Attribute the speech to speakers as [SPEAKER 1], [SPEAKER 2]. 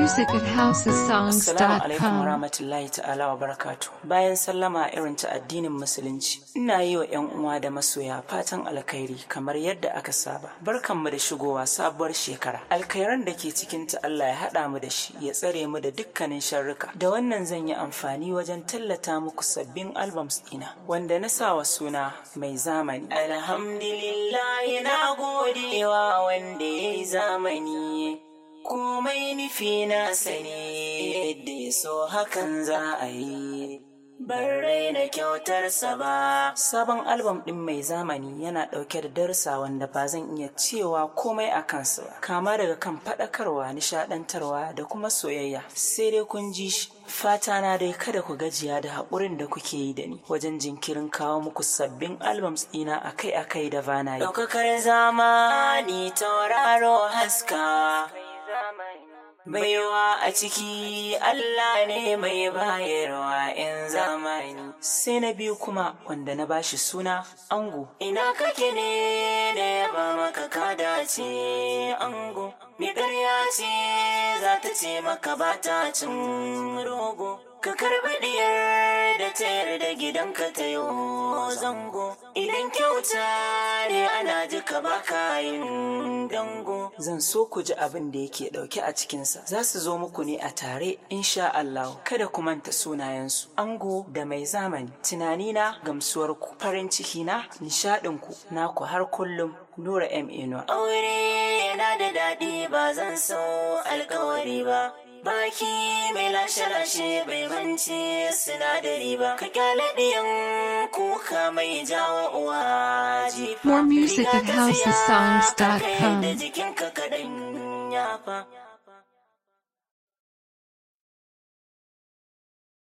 [SPEAKER 1] music at
[SPEAKER 2] Assalamu alaikum
[SPEAKER 1] housesongs.com.
[SPEAKER 2] warahmatullahi ta'ala wa barakatu. Bayan sallama irin ta addinin musulunci, ina yi wa 'yan uwa da masoya fatan alkhairi kamar yadda aka saba. Barkanmu da shigowa sabuwar shekara. Alkhairan da ke cikin ta Allah ya haɗa mu da shi, ya tsare mu da dukkanin sharruka. Da wannan zan yi amfani wajen tallata muku sabbin albums ɗina, wanda na sa wa suna mai zamani. Alhamdulillah na godewa wanda ya yi zamani. komai nufi na sani yadda ya so hakan za a yi ban raina kyautarsa ba sabon albam ɗin mai zamani yana ɗauke da darsa wanda ba zan iya cewa komai a kansa ba kama daga kan faɗakarwa nishaɗantarwa da kuma soyayya sai dai kun ji shi fata na dai kada ku gajiya da haƙurin da kuke yi da ni wajen jinkirin kawo muku sabbin albums ɗina akai-akai da bana yi ɗaukakar zamani tauraro haska Baiwa a ciki Allah ne mai bayarwa in zamani. Sai na biyu kuma wanda na bashi suna ango. Ina kake ne da ya ba maka ka dace ango. Mai ƙarya ce za ta ce maka ba ta cin rogo. Ka karɓi diyar da ta yarda gidanka ta yi zango. Idan kyauta ne ana ji ka baka yin dango. Zan so ku ji abin da yake ɗauke a cikinsa. Za su zo muku ne a tare, insha Allah. Kada ku manta sunayensu. Ango da mai zamani. Tunanina gamsuwarku, farin ciki na, nishaɗinku, naku har kullum. Nura M. Inuwa. Aure yana da daɗi ba zan so alkawari ba. Baki mai lashe-lashe bai mance sinadari ba. Ka kyale ɗiyan kuka mai jawo uwa jifa.
[SPEAKER 1] More music at
[SPEAKER 2] Riga ta siya
[SPEAKER 1] housesongs.com.
[SPEAKER 2] ka kai da jikinka kaɗan yafa.